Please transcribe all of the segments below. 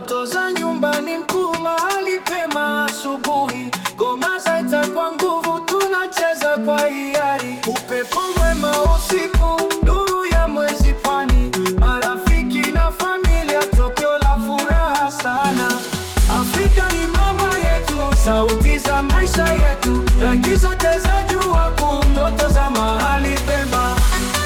Ndoto za nyumbani mkuu mahali pema asubuhi, ngoma zaita kwa nguvu, tunacheza kwa hiari, upepo mwema usiku, nuru ya mwezi pwani, marafiki na familia, tokeo la furaha sana. Afrika ni mama yetu, sauti za maisha yetu, rangi zote za jua kuu, ndoto za mahali pema.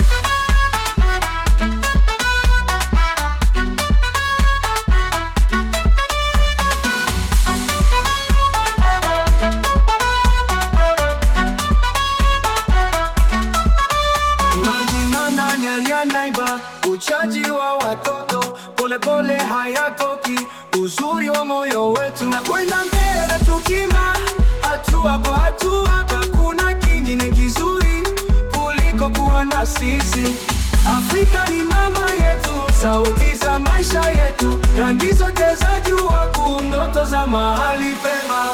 Naiba uchaji wa watoto polepole hayatoki, uzuri wa moyo wetu na kwenda mbele tukima, hatua kwa hatua. Hakuna kingine kizuri kuliko kuwa na sisi. Afrika ni mama yetu, sauti za maisha yetu, rangi zote za jua kuu, ndoto za mahali pema.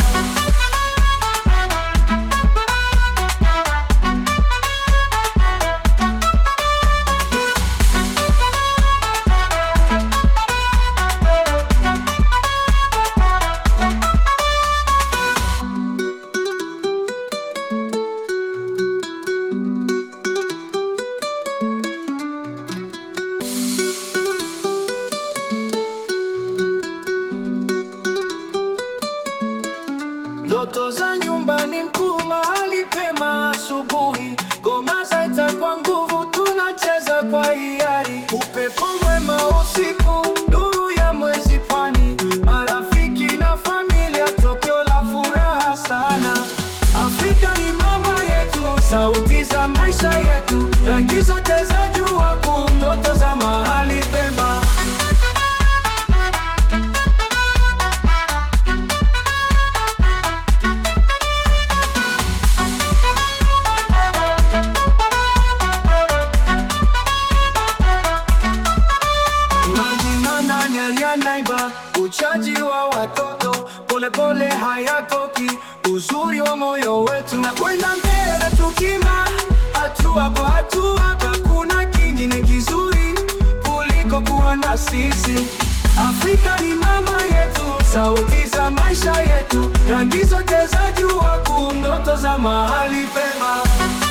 Ndoto za nyumbani mkuu mahali pema asubuhi, ngoma zaita kwa nguvu, tunacheza kwa hiari, upepo mwema usiku, nuru ya mwezi pwani, marafiki na familia, tokeo la furaha sana. Afrika ni mama yetu, sauti za maisha yetu, rangi zote za jua kuu, ndoto za mahali pema. Naiba uchaji wa watoto polepole hayatoki, uzuri wa moyo wetu na kwenda mbele tukima, hatua kwa hatua. Hakuna kingine kizuri kuliko kuwa na sisi. Afrika ni mama yetu, sauti za maisha yetu, rangi zote za jua kuu, ndoto za mahali pema.